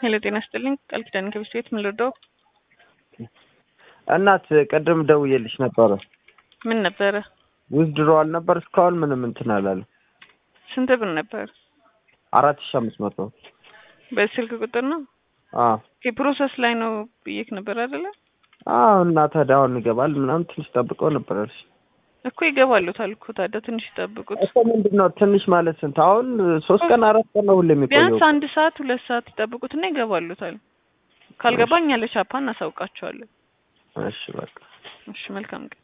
ሄሎ ጤና ይስጥልኝ ቃል ኪዳን ከብስ ቤት ምን ልርዳው? እናት ቅድም ደውዬልሽ ነበረ። ምን ነበረ? ዊዝድሮዋል ነበር እስካሁን ምንም እንትን አላለም። ስንት ብር ነበር? አራት ሺህ አምስት መቶ በስልክ ቁጥር ነው? አዎ የፕሮሰስ ላይ ነው ብዬክ ነበር አይደለ? አዎ እና ታዲያ አሁን ይገባል ምናምን ትንሽ ጠብቀው ነበር አልሽ እኮ ይገባሉታል እኮ ታዲያ ትንሽ ይጠብቁት። እኮ ምንድን ነው ትንሽ ማለት ስንት አሁን ሶስት ቀን አራት ቀን ነው ሁሌ የሚቆየው ቢያንስ አንድ ሰዓት ሁለት ሰዓት ይጠብቁትና ይገባሉታል። ካልገባኝ ያለ ቻፓ እናሳውቃቸዋለን። እሺ በቃ እሺ መልካም ቀን